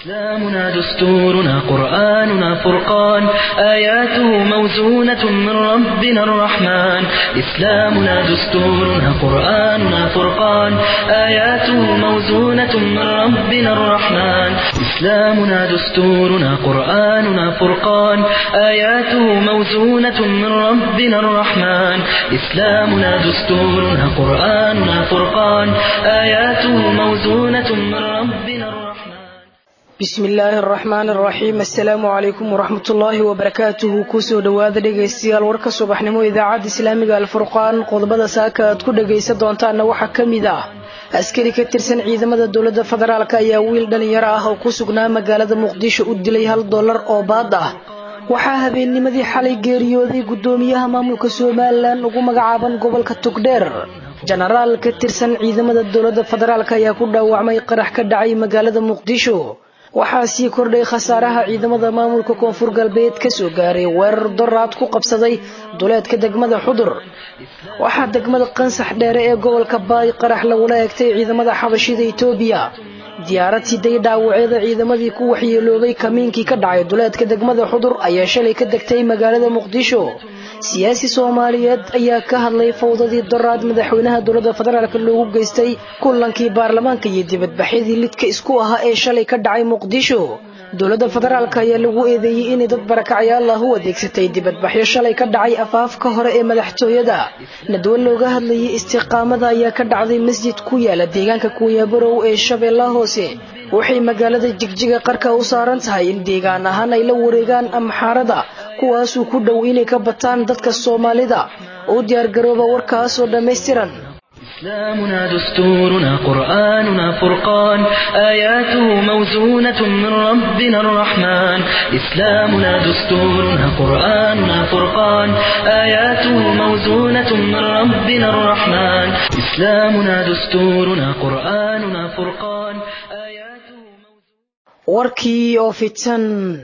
إسلامنا دستورنا قرآننا فرقان آياته موزونة من ربنا الرحمن إسلامنا دستورنا قرآننا فرقان آياته موزونة من ربنا الرحمن إسلامنا دستورنا قرآننا فرقان آياته موزونة من ربنا الرحمن إسلامنا دستورنا قرآننا فرقان آياته موزونة من ربنا الرحمن bismi illaahi araxmaan araxiim assalaamu calaykum waraxmat ullaahi wabarakaatuhu kusoo dhowaada dhegaystayaal warka subaxnimo idaacadda islaamiga alfurqaan qodobada saaka aad ku dhagaysan doontaanna waxaa ka mid ah askari ka tirsan ciidamada dowladda federaalk ayaa wiil dhalinyaro ah oo ku sugnaa magaalada muqdisho u dilay hal dollar oo baad ah waxaa habeennimadii xalay geeriyooday guddoomiyaha maamulka somalilan ugu magacaaban gobolka tugdheer jenaraal ka tirsan ciidamada dowladda federaalk ayaa ku dhaawacmay qarax ka dhacay magaalada muqdisho waxaa sii kordhay khasaaraha ciidamada maamulka koonfur galbeed kasoo gaaray weerar doraad ku qabsaday duleedka degmada xudur waxaa degmada qansax dheere ee gobolka baay qarax lagula eegtay ciidamada xabashida etoobiya diyaarad siday dhaawacyada ciidamadii ku waxyeeloobay kamiinkii ka dhacay duleedka degmada xudur ayaa shalay ka degtay magaalada muqdisho siyaasi soomaaliyeed ayaa ka hadlay fawdadii doraad madaxweynaha dowladda federaalk loogu geystay kulankii baarlamaanka iyo dibadbaxyadii lidka isku ahaa ee shalay ka dhacay muqdisho dowladda federaalk ayaa lagu eedeeyey inay dad barakacyaal ah u adeegsatay dibadbaxyo shalay ka dhacay afaafka hore ee madaxtooyada nadwo looga hadlayay istiqaamada ayaa ka dhacday masjid ku yaala deegaanka kuuyabarow ee shabeellaha hoose waxay magaalada jigjiga qarka u saaran tahay in deegaan ahaan ay la wareegaan amxaarada kuwaasuu ku dhow inay ka bataan dadka soomaalida u diyaargarooba warkaasoo dhammaystiran إسلامنا دستورنا قرآننا فرقان آياته موزونة من ربنا الرحمن إسلامنا دستورنا قرآننا فرقان آياته موزونة من ربنا الرحمن إسلامنا دستورنا قرآننا فرقان آياته warkii oo fidsan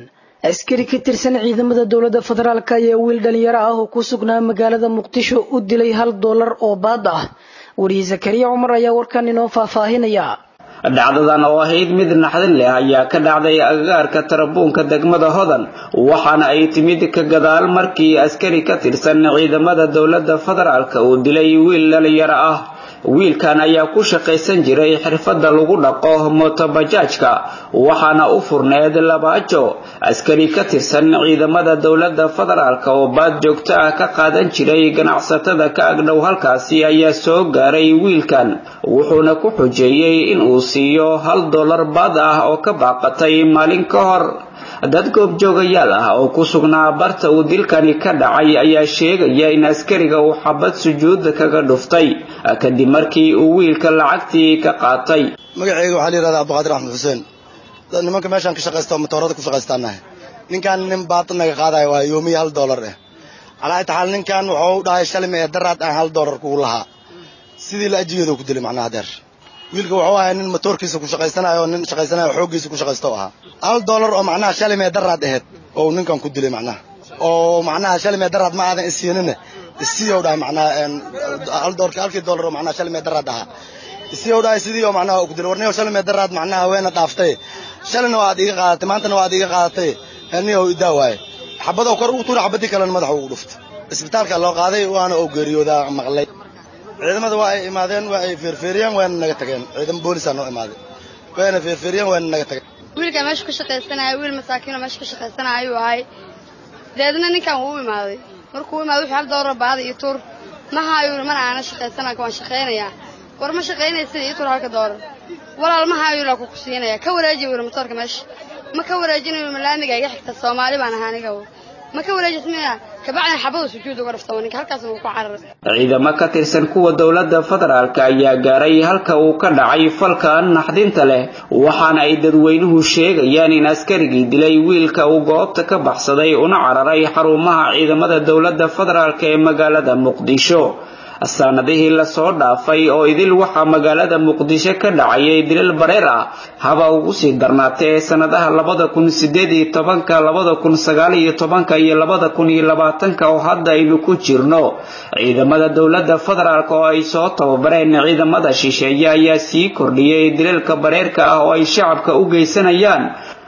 askari ka tirsan ciidamada dowladda federaalk ayaa wiil dhalinyaro ah oo ku sugnaa magaalada muqdisho u dilay hal dollar oo baad ah wariye zakariya cumar ayaa warkan inoo faahfaahinaya dhacdadan oo ahayd mid naxdin leh ayaa ka dhacday agagaarka tarabuunka degmada hodan waxaana ay timid ka gadaal markii askari ka tirsan ciidamada dowladda federaalk uu dilay wiil dhalinyaro ah wiilkan ayaa ku shaqaysan jiray xirfadda lagu dhaqo motobajaajka waxaana u furneed labaajo askari ka tirsan ciidamada dowladda federaalk oo baad joogto ah ka qaadan jiray ganacsatada ka agdhow halkaasi ayaa soo gaaray wiilkan wuxuuna ku xujeeyey in uu siiyo hal dollar baad ah oo ka baaqatay maalin ka hor dad goobjoogayaal ah oo ku sugnaa barta uu dilkani ka dhacay ayaa sheegaya in askariga uu xabad sujuudda kaga dhuftay kadib markii uu wiilka lacagtii ka qaatay magaceyga waxaa la yihahdaa abduqaadir axmed xuseen nimanka meeshaan ka shaqaysta motoorada ku shaqaystaanahay ninkan nin baata naga qaadayo waa yoomiya hal dollar eh calaa taxaal ninkan wuxuu u dhahay shalime ee daraad aan hal dollar kugu lahaa sidii la ajigeedu ku dilay macnaha deer wiilka wuxuu ahay nin motoorkiisa ku shaqaysanayo nin shaqaysanayo xooggiisa ku shaqaysta u ahaa hal dollar oo macnaha shalimee daraad aheyd oo ninkan ku dilay macnaha oo macnaha shalimee daraad ma aadan isiinine isiyow dhahay macnaha hal dollar halkii dollar oo macnaha shalimee daraad ahaa isiyow dhahay sidii oo macnaha ku dilay warniyow shalimee daraad macnaha weena dhaaftay shalina waad iga qaadatay maantana waad iga qaadatay niyow idaa waaye xabadoo kor ugu tuura xabadii kalena madaxa ugu dhuftay isbitaalka loo qaaday waana oo geeriyoodaa maqlay ciidamada waa ay imaadeen waa ay feerfeeriyeen waana naga tageen ciidamo boolisaa noo imaaday wayna feerfeeriyeen waana naga tageen wiilkan meesha ka shaqaysanaya wiil masaakiinoo meesha ka shaqaysanaya ayuu ahay deedna ninkan wuu u imaaday markuu u imaaday wuxuu hal doorar baada iyo tuur maha ayuu yidhi mana aana shaqaysanaya waan shaqaynayaa war ma shaqaynaysid iyo tuur halka doorar walaal maha ayuu yidhi ku ku siinaya ka wareeji yidhi motoorka meesha ma ka wareejinayo malaamiga iga xigta soomaali baan ahaa aniga ma ka wareejismaya kabacdina xabadu sujuud uga dhafta ninka halkaasna wuu ku cararay ciidamo ka tirsan kuwa dowladda federaalk ayaa gaaray halka uu ka dhacay falka naxdinta leh waxaana ay dadweynuhu sheegayaan in askarigii dilay wiilka uu goobta ka baxsaday una cararay xarumaha ciidamada dowladda federaalk ee magaalada muqdisho sanadihii lasoo dhaafay oo idil waxaa magaalada muqdisho ka dhacayay dilal bareer ah haba ugu sii darnaatee sanadaha labada kun sideed iyo tobanka labada kun sagaal iyo tobanka iyo labada kun iyo labaatanka oo hadda aynu ku jirno ciidamada dowladda federaalk oo ay soo tababareen ciidamada shisheeye ayaa sii kordhiyay dilalka bareerka ah oo ay shacabka u geysanayaan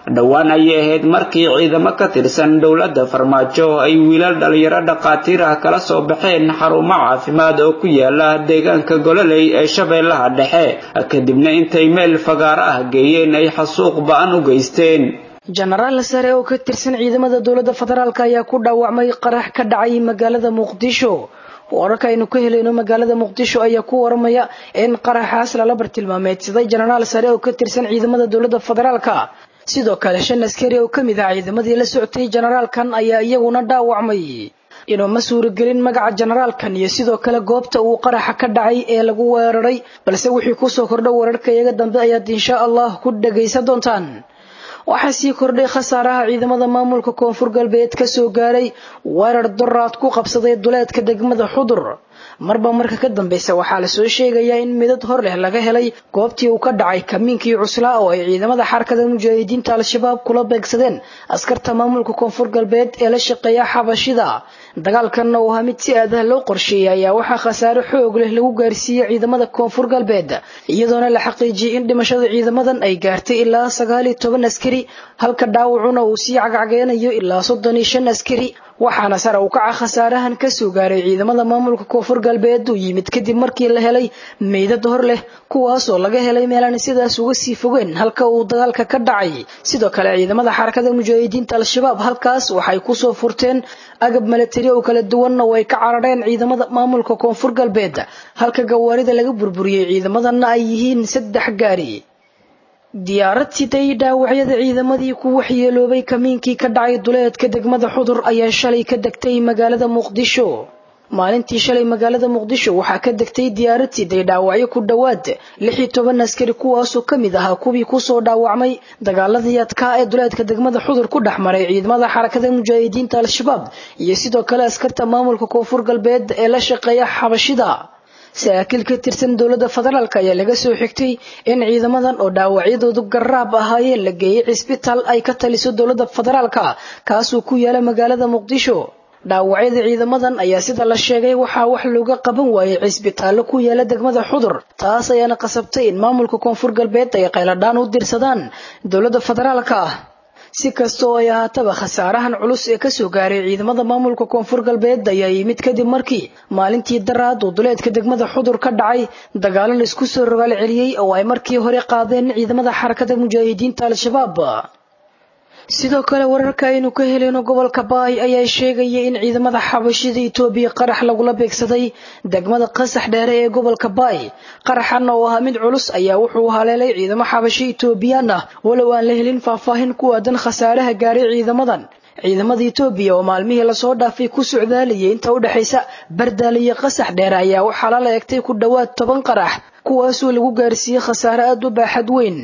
dhowaan ayay ahayd markii ciidamo ka tirsan dowladda farmaajo ay wiilal dhalinyaro dhaqaatiir ah kala soo baxeen xarumo caafimaad oo ku yaala deegaanka gololey ee shabeellaha dhexe kadibna intay meel fagaaro ah geeyeen ay xasuuq ba-an u geysteen jenaraal sare oo ka tirsan ciidamada dowladda federaalk ayaa ku dhaawacmay qarax ka dhacay magaalada muqdisho wararka aynu ka helayno magaalada muqdisho ayaa ku waramaya in qaraxaas lala bartilmaameedsaday jenaraal sare oo ka tirsan ciidamada dowladda federaalka sidoo kale shan askari oo kamid ah ciidamadii la socotay jenaraalkan ayaa iyaguna dhaawacmay inuuma suuragelin magaca jenaraalkan iyo sidoo kale goobta uu qaraxa ka dhacay ee lagu weeraray balse wixii kusoo kordha wararka iyaga dambe ayaad insha allah ku dhagaysan doontaan waxaa sii kordhay khasaaraha ciidamada maamulka koonfur galbeed ka soo gaaray weerar doraad ku qabsaday duleedka degmada xudur marba marka ka dambeysa waxaa lasoo sheegayaa in midad hor leh laga helay goobtii uu ka dhacay kamiinkii cuslaa oo ay ciidamada xarakada mujaahidiinta al-shabaab kula beegsadeen askarta maamulka koonfur galbeed ee la shaqeeya xabashida dagaalkanna uu ahaa mid si aadaha loo qorsheeyay ayaa waxaa khasaare xoog leh lagu gaarsiiyey ciidamada koonfur galbeed iyadoona la xaqiijiyey in dhimashada ciidamadan ay gaartay ilaa sagaal iyo toban askari halka dhaawacuna uu sii cagcageynayo ilaa soddon iyo shan askari waxaana sare u kaca khasaarahan kasoo gaaray ciidamada maamulka koonfur galbeed uu yimid kadib markii la helay meydad hor leh kuwaasoo laga helay meelaan sidaas uga sii fogeen halka uu dagaalka ka dhacay sidoo kale ciidamada xarakada mujaahidiinta al-shabaab halkaas waxay kusoo furteen agab milatari oo kala duwanna oo ay ka carareen ciidamada maamulka koonfur galbeed halka gawaarida laga burburiyey ciidamadana ay yihiin saddex gaari diyaarad siday dhaawacyada ciidamadii ku waxyeeloobay kamiinkii ka dhacay duleedka degmada xudur ayaa shalay ka degtay magaalada muqdisho maalintii shalay magaalada muqdisho waxaa ka degtay diyaarad siday dhaawacyo ku dhowaad lix iyo toban askari kuwaasoo kamid ahaa kuwii kusoo dhaawacmay dagaaladii adkaa ee duleedka degmada xudur ku dhex maray ciidamada xarakada mujaahidiinta al-shabaab iyo sidoo kale askarta maamulka koonfur galbeed ee la shaqeeya xabashida saraakiil ka tirsan dowladda federaalk ayaa laga soo xigtay in ciidamadan oo dhaawacyadoodu garaab ahaayeen la geeyey cisbitaal ay ka taliso dowladda federaalka kaasuu ku yaala magaalada muqdisho dhaawacyada ciidamadan ayaa sida la sheegay waxaa wax looga qaban waayey cisbitaallo ku yaala degmada xudur taas ayaana qasabtay in maamulka koonfur galbeed ay qayladhaan u dirsadaan dowladda federaalka si kasta oo ay ahaataba khasaarahan culus ee kasoo gaaray ciidamada maamulka koonfur galbeed ayaa yimid kadib markii maalintii daraad uu duleedka degmada xudur ka dhacay dagaalo la isku soo rogaal celiyey oo ay markii hore qaadeen ciidamada xarakada mujaahidiinta al-shabaab sidoo kale wararka aynu ka heleyno gobolka baay ayaa sheegaya in ciidamada xabashida itoobiya qarax lagula beegsaday degmada qasax dheere ee gobolka baay qaraxan oo ahaa mid culus ayaa wuxuu haleelay ciidamo xabashi itoobiyaan ah walow aan la helin faahfaahin ku aadan khasaaraha gaaray ciidamadan ciidamada itoobiya oo maalmihii lasoo dhaafay ku socdaalayay inta u dhexaysa bardaal iyo qasax dheere ayaa waxaa lala egtay ku dhowaad toban qarax kuwaasoo lagu gaarsiiyey khasaare aad u baaxad weyn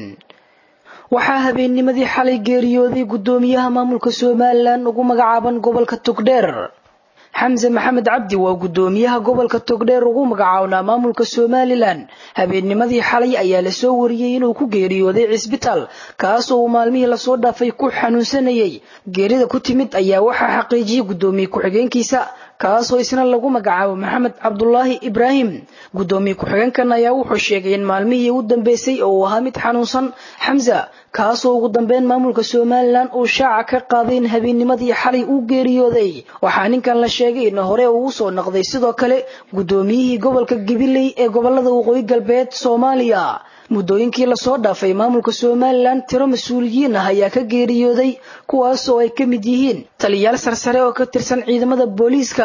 waxaa habeennimadii xalay geeriyooday guddoomiyaha maamulka somalilan ugu magacaaban gobolka togdheer xamse maxamed cabdi waa guddoomiyaha gobolka togdheer ugu magacaabnaa maamulka somalilan habeennimadii xalay ayaa lasoo wariyey inuu ku geeriyooday cisbitaal kaasoo uu maalmihii lasoo dhaafay ku xanuunsanayay geerida ku timid ayaa waxaa xaqiijiyey guddoomiye ku-xigeenkiisa kaasoo isna lagu magacaabo maxamed cabdulaahi ibraahim guddoomiye ku-xigeenkan ayaa wuxuu sheegay in maalmihii u dambeysay oo uu ahaa mid xanuunsan xamsa kaasoo ugu dambeyn maamulka somalilan uu shaaca ka qaaday in habeennimadii xalay uu geeriyooday waxaa ninkan la sheegay in hore uu usoo noqday sidoo kale guddoomiyihii gobolka gabiley ee gobolada waqooyi galbeed soomaaliya muddooyinkii lasoo dhaafay maamulka somalilan tiro mas-uuliyiin ah ayaa ka geeriyooday kuwaasoo ay ka mid yihiin taliyaal sarsare oo ka tirsan ciidamada booliiska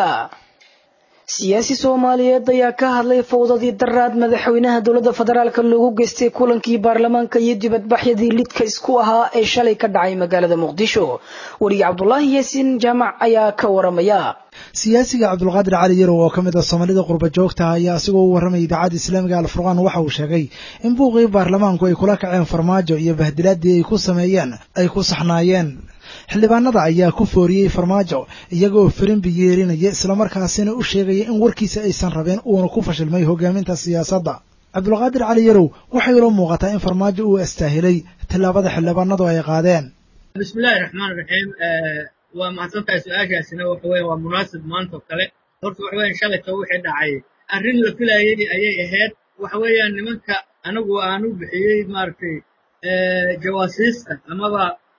siyaasi soomaaliyeed ayaa ka hadlay fowdadii daraad madaxweynaha dowladda federaalk loogu geystay kulankii baarlamaanka iyo dibadbaxyadii lidka isku ahaa ee shalay ka dhacay magaalada muqdisho weriye cabdulaahi yaasiin jaamac ayaa ka waramaya siyaasiga cabdulqaadir cali yarow oo ka mid ah soomaalida qurba joogta ayaa asigoo u warramay idaacadda islaamiga alfurqaan waxa uu sheegay in buuqii baarlamaanku ay kula kaceen farmaajo iyo bahdilaadii ay ku sameeyeen ay ku saxnaayeen xildhibaanada ayaa ku fooriyey farmaajo iyagoo firimbi yeerinaya islamarkaasina u sheegaya in warkiisa aysan rabeen uuna ku fashilmay hogaaminta siyaasadda cabdulqaadir cali yarow waxay ula muuqataa in farmaajo uu astaahilay tillaabada xildhibaanadu ay qaadeen bismillahi raxmaan raxiim waa mahadsantahay su-aashaasina waxa weya waa munaasib maanta oo kale horta waxa weyan shalayto wixii dhacay arrin la filayay ayay ahayd waxa weeyaan nimanka anigu aanu bixiyey maaragtay jawaasiista amaba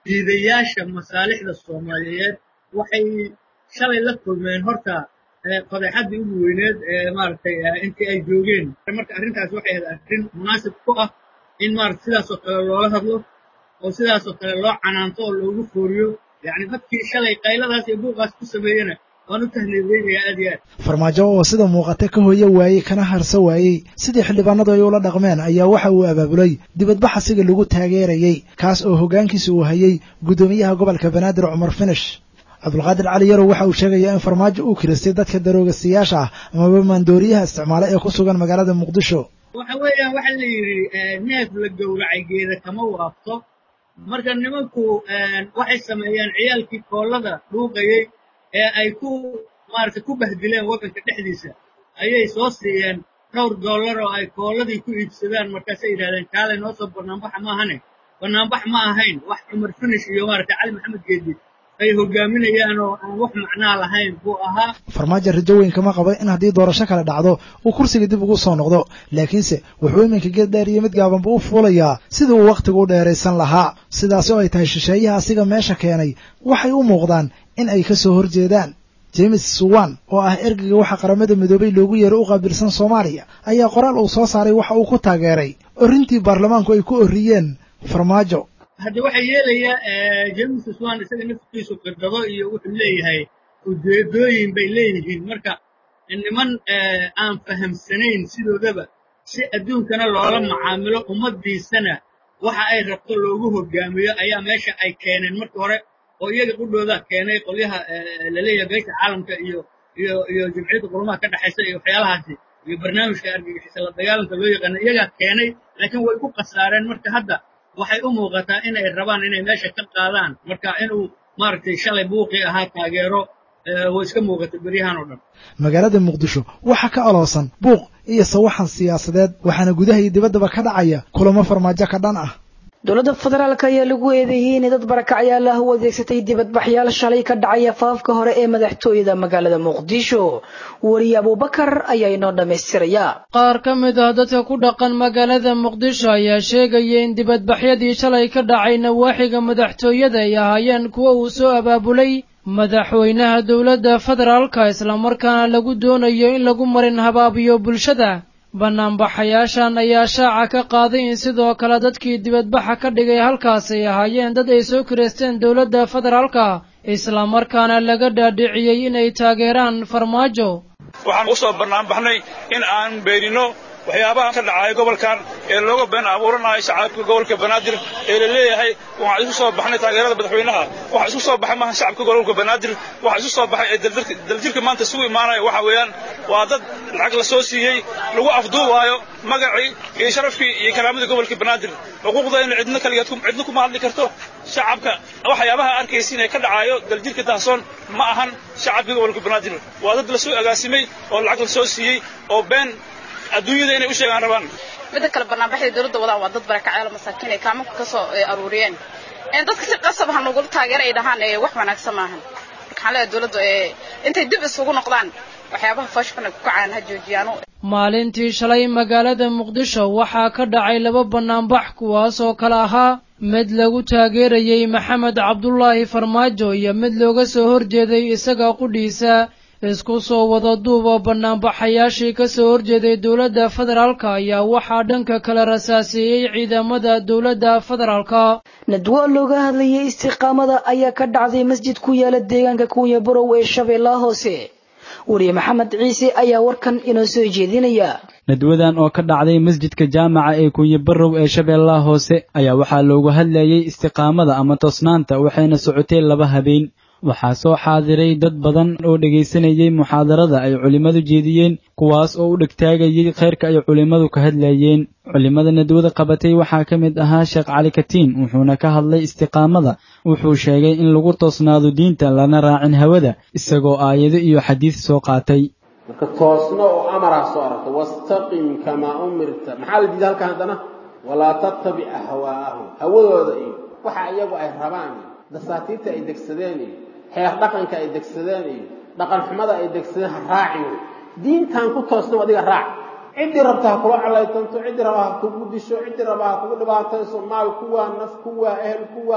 diidayaasha masaalixda soomaaliyeed waxay shalay la kulmeen horta fadeexaddii ugu weyneed ee maaragtay intii ay joogeen marka arrintaas waxay ahayd arrin munaasib ku ah in maarata sidaasoo kale loola hadlo oo sidaasoo kale loo canaanto oo loogu fooriyo yacni dadkii shalay qayladaas iyo buuqaas ku sameeyena waan u tahniideynayaa aad iyo aad farmaajo oo sida muuqata ka hooyo waayey kana harsa waayey sidii xildhibaanadu ay ula dhaqmeen ayaa waxa uu abaabulay dibadbax asiga lagu taageerayey kaas oo hoggaankiisa uu hayey guddoomiyaha gobolka banaadir cumar finish cabdulqaadir cali yarow waxa uu sheegayaa in farmaajo uu kiristay dadka daroogasiyaasha ah amaba maandooriyaha isticmaala ee ku sugan magaalada muqdisho waxa weeyaan waxa la yidhi neef la gowracay geeda kama waafto marka nimanku waxay sameeyeen ciyaalkii koollada dhuuqayey ee ay ku maaragtay ku bahdileen waddanka dhexdiisa ayay soo siiyeen dhowr dollar oo ay koolladii ku iibsadaan markaasay yidhahdeen kaalay noo soo bannaanbaxa ma ahane bannaanbax ma ahayn wax cumar finish iyo maaragtay cali maxamed geedi ay hogaaminayaan oo aan wax macnaa lahayn buu ahaa farmaajo rajo weyn kama qabo in haddii doorasho kale dhacdo uu kursiga dib ugu soo noqdo laakiinse wuxuu iminka geed dheer iyo mid gaabanba u fuulayaa sidii uu wakhtigu u dheeraysan lahaa sidaasi oo ay tahay shisheeyaha asiga meesha keenay waxay u muuqdaan in ay ka soo horjeedaan james suwan oo ah ergeyga waxa qaramada midoobay loogu yeeray u qaabilsan soomaaliya ayaa qoraal uu soo saaray waxa uu ku taageeray orrintii baarlamaanku ay ku orriyeen farmaajo hadda waxaa yeelayaa james swan isaga naftiisu qirdado iyo wuxuu leeyahay ujeedooyin bay leeyihiin marka niman aan fahamsanayn sidoodaba si adduunkana loola macaamilo ummaddiisana waxa ay rabto loogu hogaamiyo ayaa meesha ay keeneen marka hore oo iyaga qudhooda keenay qolyaha laleeyahay beesha caalamka iyo iyo iyo jimciyadda qurumaha ka dhexaysa iyo waxyaalahaasi iyo barnaamijka argagixisa la dagaalanka loo yaqaano iyagaa keenay laakiin way ku khasaareen marka hadda waxay u muuqataa inay rabaan inay meesha ka qaadaan marka inuu maaragtay shalay buuqii ahaa taageero way iska muuqata beryahan oo dhan magaalada muqdisho waxaa ka oloosan buuq iyo sawaxan siyaasadeed waxaana gudaha iyo dibaddaba ka dhacaya kulamo farmaajo ka dhan ah dowladda federaalk ayaa lagu eedeeyey inay dad barakacyaal ah u adeegsatay dibadbaxyaal shalay ka dhacaya faafka hore ee madaxtooyada magaalada muqdisho weliye abuubakar ayaa inoo dhammaystiraya qaar ka mid ah dadka ku dhaqan magaalada muqdisho ayaa sheegaya in dibadbaxyadii shalay ka dhacay nawaaxiga madaxtooyada ay ahaayeen kuwa uu soo abaabulay madaxweynaha dowladda federaalka islamarkaana lagu doonayo in lagu marin habaabiyo bulshada banaanbaxayaashan ayaa shaaca ka qaaday in sidoo kale dadkii dibadbaxa ka dhigay halkaas ay ahaayeen dad ay soo kireysteen dowladda federaalka islamarkaana laga dhaadhiciyey inay taageeraan farmaajo waxaan u soo banaanbaxnay in aan beenino waxyaabaha ka dhacaya gobolkan ee looga been abuuranayo shacabka gobolka banaadir ee la leeyahay waxaan isu soo baxnay taageerada madaxweynaha waxaa isu soo baxay maaha shacabka gobolka banaadir waxaa isu soo baxay ee daljirka maanta isugu imaanaya waxa weeyaan waa dad lacag la soo siiyey lagu afduubaayo magacii iyo sharafkii iyo karaamadii gobolka banaadir xuquuqdayna cidna kaligeed cidna kuma hadli karto shacabka waxyaabaha arkaysiin ee ka dhacayo daljirka dahsoon ma ahan shacabka gobolka banaadir waa dad la soo agaasimay oo lacag la soo siiyey oo been adduunyada inay u sheegaan rabaan midda kale barnaamijyada dowladda wadaan waa dad barakacyaal masaakiin ay kaamanka ka soo aruuriyeen dadka si qasab ha nagula taageera ay dhahaan wax wanaagsan maahan marka waxaan leeyahay dowladda intay dib isugu noqdaan waxyaabaha fashxun ay ku kacaan ha joojiyaano maalintii shalay magaalada muqdisho waxaa ka dhacay laba banaanbax kuwaas oo kale ahaa mid lagu taageerayey maxamed cabdulaahi farmaajo iyo mid looga soo horjeeday isaga qudhiisa isku soo wada duuba banaanbaxayaashii ka soo horjeeday dowladda federaalka ayaa waxaa dhanka kale rasaaseeyey ciidamada dowladda federaalka nadwo looga hadlayay istiqaamada ayaa ka dhacday masjid ku yaala deegaanka kunya borow ee shabeellaha hoose weliye maxamed ciise ayaa warkan inoo soo jeedinaya nadwadan oo ka dhacday masjidka jaamaca ee kunye barow ee shabeellaha hoose ayaa waxaa loogu hadlayey istiqaamada ama toosnaanta waxayna socotay laba habeen waxaa soo xaadiray dad badan oo dhegaysanayey muxaadarada ay culimmadu jeediyeen kuwaas oo u dhegtaagayey khayrka ay culimmadu ka hadlayeen culimmada nadwada qabatay waxaa ka mid ahaa sheekh cali katiin wuxuuna ka hadlay istiqaamada wuxuu sheegay in lagu toosnaado diinta lana raacin hawada isagoo aayado iyo xadiis soo qaatay marka toosno oo amaraa soo aragta wastaqim kamaa umirta maxaa la diiday halkan haddana walaa tattabic ahwaa'ahum hawadooda iyo waxa iyagu ay rabaan iyo dasaatiirta ay degsadeen iyo xeer dhaqanka ay degsadeen iyo dhaqan xumada ay degsadeen ha raacin diintan ku toosno adiga raac ciddii rabta ha kula calaytanto ciddii raba ha kugu disho ciddii raba ha kugu dhibaatayso maal kuwaa naf kuwaa ehel kuwaa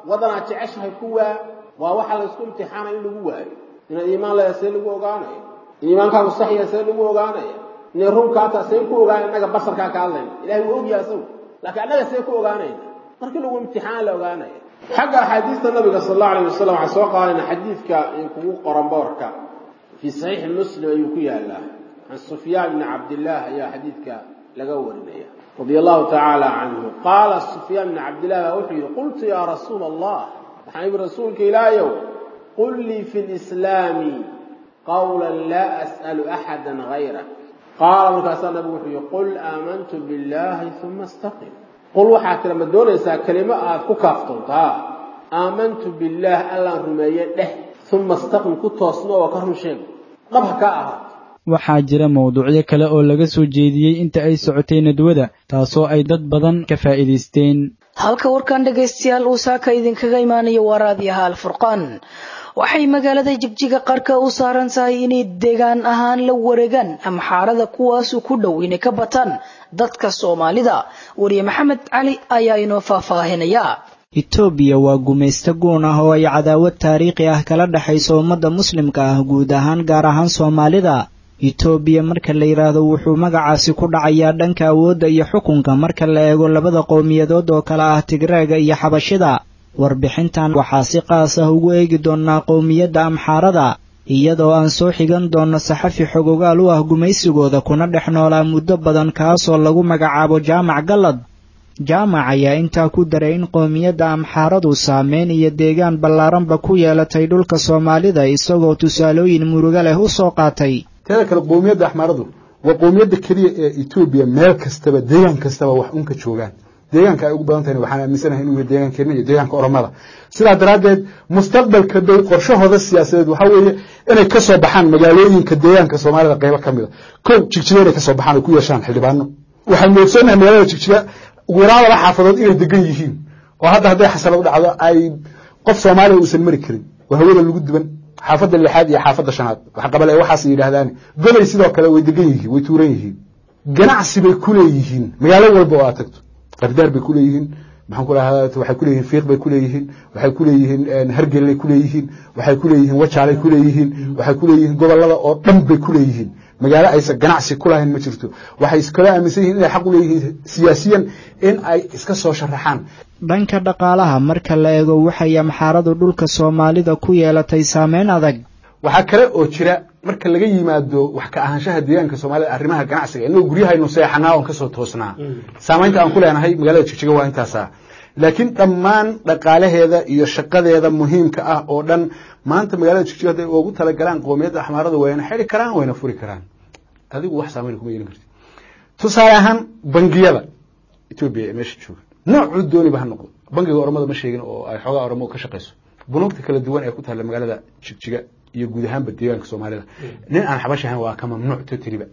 wadanaad jeceshahay ku waa waa waxa la isku imtixaanaya in lagu waayo inaad iimaan leedahay see lagu ogaanayo in iimaankaagu saxya see lagu ogaanaya inay runkaata see ku ogaanaya innaga basarkaa ka hadlayna ilahay wuu ogyahay asagu laakiin annaga see ku ogaanayna markii lagu imtixaan la ogaanaya xagga axaadiista nabiga sal allahu alayh wasalam waxaa soo qaadayna xadiidka in kugu qoran boorka fii saxiixi muslim ayuu ku yaalaa can sufyaan bni cabdillaah ayaa xadiidka laga warinaya radia allahu tacaala canhu qaala sufyaan bni cabdillaah baa wuxuu yidhi qultu yaa rasuula allah waxaan ibi rasuulka ilaahayow qul lii fi lislaami qawlan laa as'alu axada hayra qaala markaasaa nabigu wuxuu yihi qul aamantu billahi uma istaqim qul waxaa tira ma doonaysaa kelimo aad ku kaaftoontaa aamantu billaah allaan rumeeye dheh uma istaqim ku toosno oo ka run sheeg dhab ha ka ahaato waxaa jira mawduucyo kale oo laga soo jeediyey inta ay socotay nadwada taasoo ay dad badan ka faa'iidaysteen halka warkan dhegaystayaal uu saaka idinkaga imaanayo waa raadiyaha alfurqaan waxay magaalada jigjiga qarka u saaran tahay inay deegaan ahaan la wareegaan amxaarada kuwaasu ku dhow inay ka bataan dadka soomaalida wariye maxamed cali ayaa inoo faahfaahinaya etoobiya waa gumaysto guun ah oo ay cadaawad taariikhi ah kala dhexayso ummadda muslimka ah guud ahaan gaar ahaan soomaalida etoobiya marka la yidhaahdo wuxuu magacaasi ku dhacayaa dhanka awoodda iyo xukunka marka la eego labada qowmiyadood oo kale ah tigreega iyo xabashida warbixintan waxaa si qaas ah ugu eegi doonnaa qowmiyadda amxaarada iyadoo aan soo xigan doonno saxafi xogogaal u ah gumaysigooda kuna dhex noolaa muddo badan kaasoo lagu magacaabo jaamac gallad jaamac ayaa intaa ku daray in qowmiyadda amxaaradu saameyn iyo deegaan ballaaranba ku yeelatay dhulka soomaalida isagoo tusaalooyin murugo leh u soo qaatay teeda kale qowmiyadda axmaaradu waa qowmiyadda keliya ee etoobiya meel kastaba deegaan kastaba wax unka joogaan deegaanka ay ugu badan tahay waxaan aaminsanahay inuu yahay deegaankeena iyo deegaanka oromada sidaa daraaddeed mustaqbalka dow qorshahooda siyaasadeed waxaa weeye inay ka soo baxaan magaalooyinka deegaanka soomaalida qaybo ka mid a kow jigjiga inay ka soo baxaan oo ku yeeshaan xildhibaano waxaan moodsoonnahay magaalada jigjiga ugu yaraan laba xaafadood inay degan yihiin oo hadda hadday xasala u dhacdo ay qof soomaaliya uusan mari karin oo hawada lagu duban xaafadda lixaad iyo xaafadda shanaad waxqabale waxaas yidhaahdaan goday sidoo kale way degan yihiin way tuuran yihiin ganacsi bay ku leeyihiin magaalo walba oo aad tagto qardaar bay ku leeyihiin maxaan ku dhahaa waxay ku leeyihiin fiiq bay ku leeyihiin waxay ku leeyihiin hargelay ku leeyihiin waxay ku leeyihiin wajaalay ku leeyihiin waxay ku leeyihiin gobollada oo dhan bay ku leeyihiin magaalo aysan ganacsi ku lahayn ma jirto waxay iskala aaminsan yihiin inay xaq u leeyihiin siyaasiyan in ay iska soo sharaxaan dhanka dhaqaalaha marka la eego waxay amxaaradu dhulka soomaalida ku yeelatay saameyn adag waxaa kale oo jira marka laga yimaado wax ka ahaanshaha deegaanka soomaalida arrimaha ganacsiga inagoo guryahaynu seexanaa oon kasoo toosnaa saamaynta aan ku leenahay magaalada jigjiga waa intaasa laakiin dhammaan dhaqaalaheeda iyo shaqadeeda muhiimka ah oo dhan maanta magaalada jigjiga hadday ugu talagalaan qoomiyadda axmaarada wayna xiri karaan wayna furi karaan adigu wax saamayn kuma yeelan karti tusaale ahaan bangiyada etoobiya ee meesha jooga noocuu dooniba ha noqdo bangiga oromada ma sheegin oo ay xoogaa oromo ka shaqayso bunuugta kala duwan ee ku taalla magaalada jigjiga iyo guud ahaanba deegaanka soomaalida nin aan xabash ahayn waa ka mamnuuc totaliba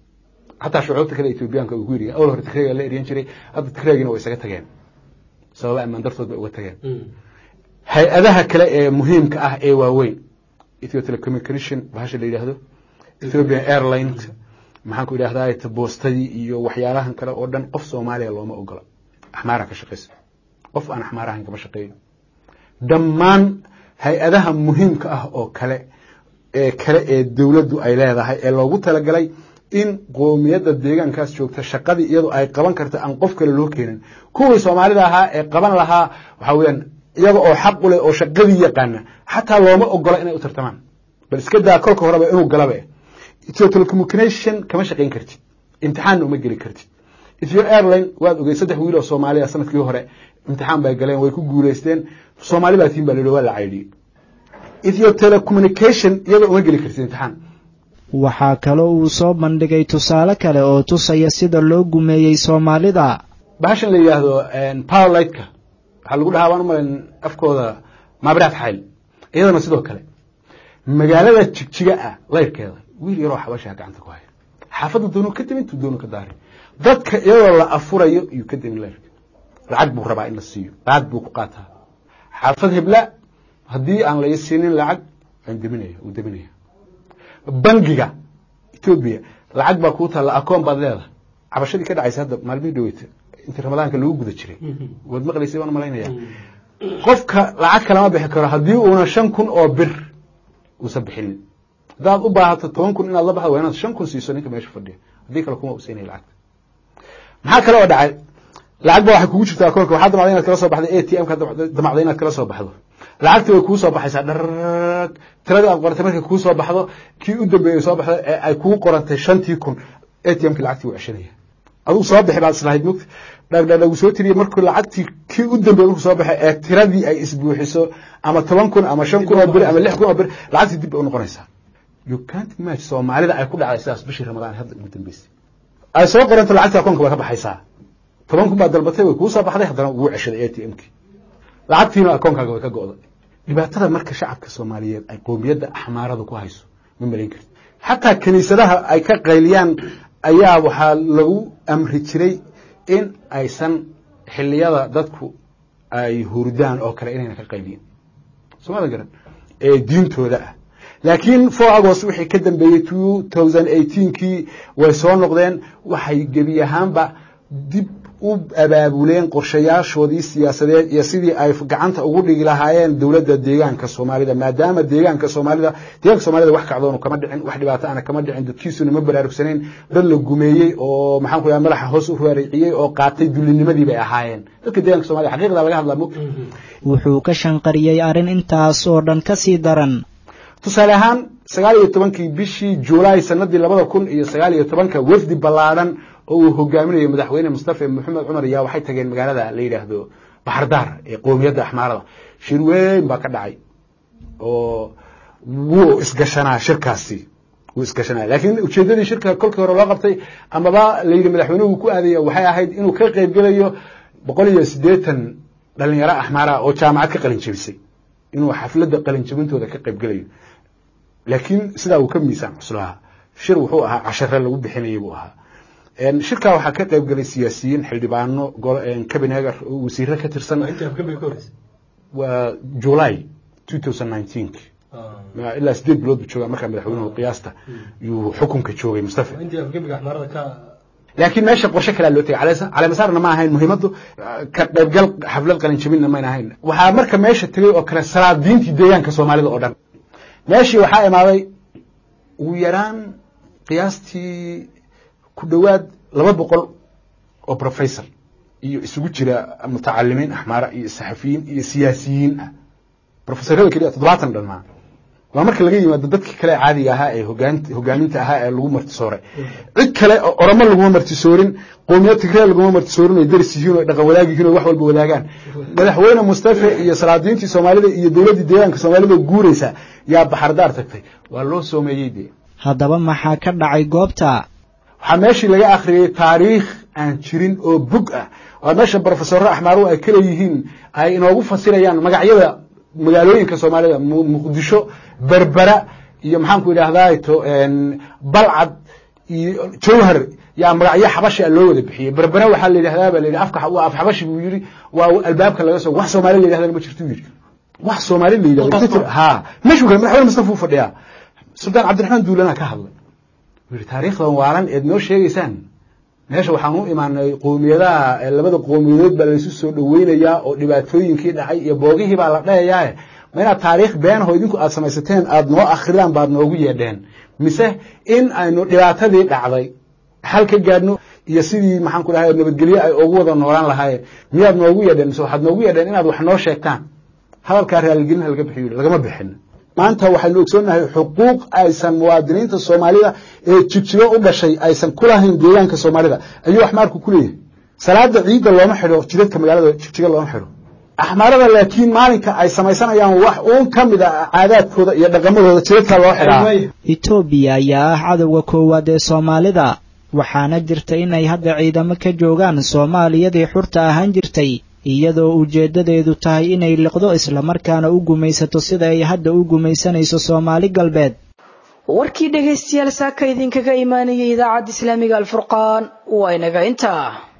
xataa shucuubta kale etoobiyaanka ugu yiri awal hore tigreega la eryan jiray hadda tigreegina way isaga tageen sababa ammaan dartood bay uga tageen hay-adaha kale ee muhiimka ah ee waaweyn ethio telecommunication bahasha la yidhaahdo ethiopian airlines maxaan ku idhahdaa boostadii iyo waxyaalahan kale oo dhan qof soomaaliya looma ogola axmaara ka shaqaysa qof aan axmaarahan kama shaqeeyo dhammaan hay-adaha muhiimka ah oo kale ee kale ee dowladdu ay leedahay ee loogu talagalay in qoomiyadda deegaankaas joogta shaqadii iyadoo ay qaban karta aan qof kale loo keenin kuwii soomaalida ahaa ee qaban lahaa waxaa weeyaan iyaga oo xaq u leh oo shaqadii yaqaana xataa looma ogola inay u tartamaan bal iska daa kolka horeba inuu galaba ethio telecommunication kama shaqayn kartid imtixaanna uma geli kartid ethio airline waad ogey saddex wiil oo soomaaliya sanadkii hore imtixaan bay galeen way ku guulaysteen soomaali baa tiin baa la waa la caydhiyey ethio telecommunication iyadoo uma geli kartid imtixaan waxaa kaloo uu soo bandhigay tusaale kale oo tusaya sida loo gumeeyey soomaalida bahashan la yidhaahdo powerlightka waxaa lagu dhahaa waan u malayn afkooda maabiraad xayl iyadana sidoo kale magaalada jigjiga ah layrkeeda wiil yaroo xabashaa gacanta ku haya xaafadda doonu ka demin tu doonu ka daari dadka iyadoo la afurayo iyuu ka demin layrka lacag buu rabaa in la siiyo lacag buu ku qaataa xaafad hebla haddii aan la siinin lacag waan deminaya uu deminaya bangiga etoobiya lacag baa kuu taalla akoon baad leedahay cabashadii ka dhacaysa hadda maalmihii dhaweyta intii ramadaanka lagu guda jiray waad maqlaysay waan malaynaya qofka lacag kalama bixi karo haddii uuna shan kun oo bir uusan bixinin haddaad u baahato toban kun inaad la baxdo waa inaad shan kun siiso ninka meesha fadhiya haddii kale kuma usiinaya lacagta maxaa kale oo dhacay lacag ba waxay kugu jirtaa akoonka waxaa damacday inaad kala soo baxdo a t m ka damacday inaad kala soo baxdo lacagti way kuu soo baxaysaa dharag tiradii aad qorantay markay kuu soo baxdo kii u dambeeyey soo baxdo ee ay kuu qorantay shantii kun a t m ki lacagtii wuu ceshanaya aduu soo bixi baad islahayd mugta dhagdhagdhagu soo tiriye markuu lacagtii kii u dambeeyey markuu soo baxay ee tiradii ay isbuuxiso ama toban kun ama shan kun oo bir ama lix kun oo bir lacagtii dib bay u noqonaysaa you can't imagine soomaalida ay ku dhacday sidaas bishii ramadaan hadda ugu dambeysay ay soo qoranto lacagtii akoonka way ka baxaysaa toban kun baad dalbatay way kuu soo baxday haddana wuu ceshaday a t m kii lacagtiina akoonkaaga way ka go'day dhibaatada marka shacabka soomaaliyeed ay qoomiyadda axmaarada ku hayso ma malayn karti xataa kiniisadaha ay ka qayliyaan ayaa waxaa lagu amri jiray in aysan xiliyada dadku ay hurdaan oo kale inayna ka qayliyin soomaadan garan ee diintooda ah laakiin four agost wixii ka dambeeyey two thousand eighteenkii way soo noqdeen waxay gebi ahaanba dib u abaabuleen qorshayaashoodii siyaasadeed iyo sidii ay gacanta ugu dhigi lahaayeen dowladda deegaanka soomaalida maadaama deegaanka soomaalida deegaanka soomaalida wax kacdoonu kama dhicin wax dhibaato ana kama dhicin dadkiisuna ma baraarugsanayn dad la gumeeyey oo maxaan ku yahay madaxa hoos u raariciyey oo qaatay dullinimadii bay ahaayeen dadka deegaanka soomaalida xaqiiqda laga hadlaa mug wuxuu ka shanqariyey arrin intaas oo dhan ka sii daran tusaale ahaan sagaal iyo tobankii bishii juulaay sanadii labada kun iyo sagaal iyo tobanka wafdi ballaadhan oo uu hogaaminayo madaxweyne mustafa maxamed cumar ayaa waxay tageen magaalada la yidhaahdo baxardaar ee qoomiyadda axmaarada shir weyn baa ka dhacay oo wuu isgashanaa shirkaasi wuu isgashanaa laakiin ujeeddadii shirka kolkii hore loo qabtay amaba la yidhi madaxweynuhu ku aadaya waxay ahayd inuu ka qaybgelayo boqol iyo siddeetan dhalinyaro axmaara oo jaamacad ka qalin jebisay inuu xafladda qalin jebintooda ka qaybgelayo laakiin sidaa uu ka miisaan cuslahaa shir wuxuu ahaa cashare lagu bixinayay buu ahaa shirkaa waxaa ka qayb galay siyaasiyiin xildhibaano cabinegar oo wasiiro ka tirsan waa july two thousand nineteen ilaa sideed bilood buu joogaa markaa madaxweynuhu qiyaasta yuu xukunka joogay mustafa laakiin meesha qorshe kalea loo tegay caleemasaarna ma ahayn muhiimaddu ka qaybgal xaflad qalinjabinna mayna ahayn waxaa marka meesha tegay oo kale salaadiintii deegaanka soomaalida oo dhan meeshii waxaa imaaday ugu yaraan qiyaastii ku dhowaad laba boqol oo professor iyo isugu jira mutacalimiin axmaara iyo saxafiyiin iyo siyaasiyiin ah professorada keliya toddobaatan dhanmaa waa marka laga yimaado dadkii kale caadiga ahaa ee hogaaminta ahaa ee lagu martisooray cid kale oromo laguma martisoorin qoomiyad tigree laguma martisoorin oy daris yihiin oo dhaqan wadaag yihiin oo wax walba wadaagaan madaxweyne mustafe iyo salaadiintii soomaalida iyo dowladdii deegaanka soomaalida guuraysa yaa baxardaar tagtay waa loo soomeeyey dee haddaba maxaa ka dhacay goobta waxaa meeshii laga akhriyey taariikh aan jirin oo bug ah waa meesha brofesoro axmaaruhu ay kale yihiin ay inoogu fasirayaan magacyada magaalooyinka soomaalida muqdisho berbera iyo maxaanku idhahdaa to balcad iyo jawhar yaa magacyo xabashi a loo wada bixiyey berbera waxaa la yidhahdaa ba la yidhi afka waa af xabashi buu yidhi waa albaabka laga soo wax soomaali la yidhahdana ma jirto yidhi wax soomaali la yidhahdo ha meeshu kale madaxweyne mustafa uu fadhiyaa suldaan cabdiraxmaan duulana ka hadlay yidhi taariikhdan waalan eed noo sheegaysaan meesha waxaan u imaanay qoomiyadaha labada qoomiyadood baa laysu soo dhoweynayaa oo dhibaatooyinkii dhacay iyo boogihii baa la dhayayaae ma inaad taariikh beenaho idinku aad samaysateen aad noo akridaan baad noogu yeedheen mise in aynu dhibaatadii dhacday xal ka gaadhno iyo sidii maxaan ku dhahay nabadgelye ay ugu wada noolaan lahaayeen miyaad noogu yeedheen mise waxaad noogu yeedheen inaad wax noo sheegtaan hadalkaa raaligelinaha laga bixiyo lagama bixin maanta waxaynu ogsoonnahay xuquuq aysan muwaadiniinta soomaalida ee jigjigo u dhashay aysan ku lahayn deegaanka soomaalida ayuu axmaarku ku leeyahay salaada ciidda looma xidho jidadka magaalada jigjiga looma xidho axmaarada laakiin maalinka ay samaysanayaan wax uun ka mid a caadaadkooda iyo dhaqamadooda jidadka loo xidhaa etoobiya ayaa ah cadowga koowaad ee soomaalida waxaana jirta inay hadda ciidamo ka joogaan soomaaliyadii xurta ahaan jirtay iyadoo ujeeddadeedu tahay inay liqdo islamarkaana u gumaysato sida ay hadda u gumaysanayso soomaali galbeed warkii dhegaystayaal saaka idinkaga imaanayay idaacadda islaamiga alfurqaan waa inaga intaa